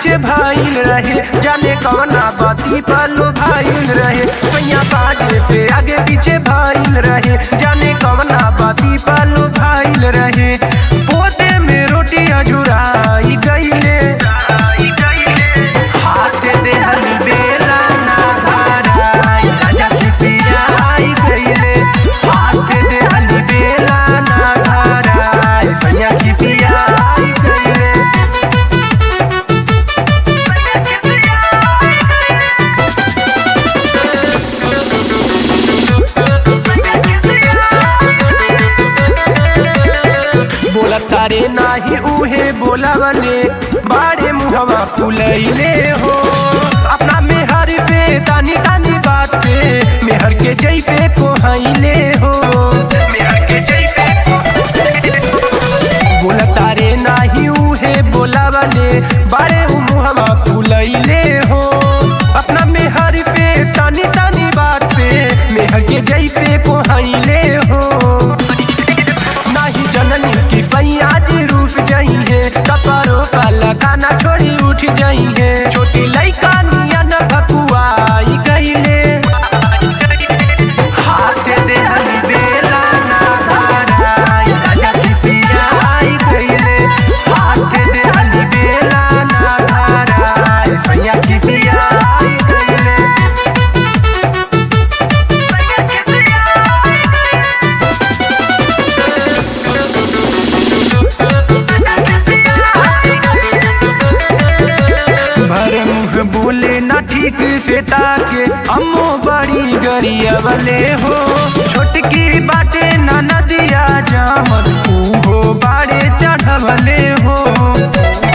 पीछे भाईल रहे जाने कौना बाती पालो भाईल रहे सैया बाजे पे आगे पीछे भाईल रहे जाने कौना बाती पालो भाईल रहे पोते में रोटी अजुराई गईले हाथ दे हली बेला ना धाराई राजा खिसिया आई गईले हाथ दे हली बेला ना धाराई सैया खिसिया आई गईले बोला तारे नाही उहे बोलावले बाड़े मुहवा फुलैले हो अपना मेहर पे तानी तानी बात पे मेहर के जई पे कोहैले हो मेहर के जई पे बोला तारे नाही उहे बोलावले बाड़े मुहवा फुलैले हो अपना मेहर पे तानी तानी बात पे मेहर के जई पे कोहैले हो नाही जननी की फैया जी रूठ जाई है कपड़ों का लगाना छोड़ी उठ जाई है छोटी लइका निया न भकुआई गईले हाथ दे हली बेला ना धाराई राजा किसिया आई गईले हाथ दे हली बेला ना धाराई फैया किसिया आई गईले भर मुँह बोले ना ठीक से ताके अम्मो बड़ी गरिया वाले हो छोटकी बाटे ना नदिया जामन ऊ हो बाड़े चढ़वले हो